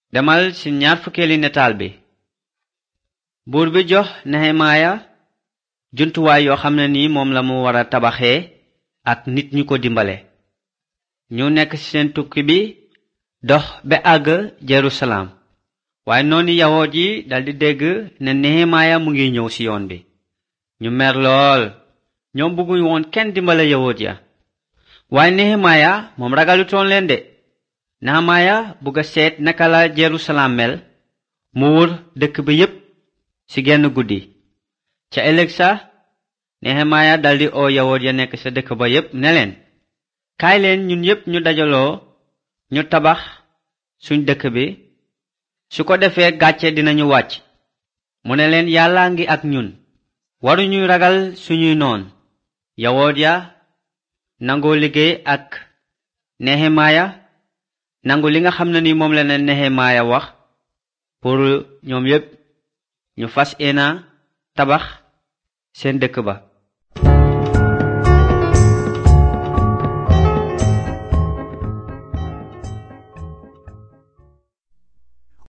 demal ci ñaar fukkeeli nataal bi buur bi jox nehemaaya jumtuwaay yoo xam ne ni moom la mu war a tabaxee ak nit ñu ko dimbale ñu nekk ci seen tukki bi dox ba àgg jerusalem waaye noonu yawoot yi daldi dégg ne nehemaaya mu ngi ñëw ci yoon bi ñu mer lool ñoom bëgguñ woon kenn dimbale yawoot ya waaye nehemaaya moom ragalutoon leen de nehemaaya bugg a seet naka la jerusalem mel mu wër dëkk bi yépp ci genn guddi ca ëllëg sa nehemaaya daldi oo yawoot ya nekk sa dëkk ba yépp ne leen kaay leen ñun yépp ñu dajaloo ñu tabax suñ dëkk bi su ko defee gàcce dinañu wàcc mu ne leen yàlla ngi ak ñun waruñuy ragal suñuy noon yawoot ya nangoo liggéey ak nehemaaya nangu li nga xam ne ni moom la ne nehemaaya wax pour ñoom yépp ñu fas ena tabax seen dëkk ba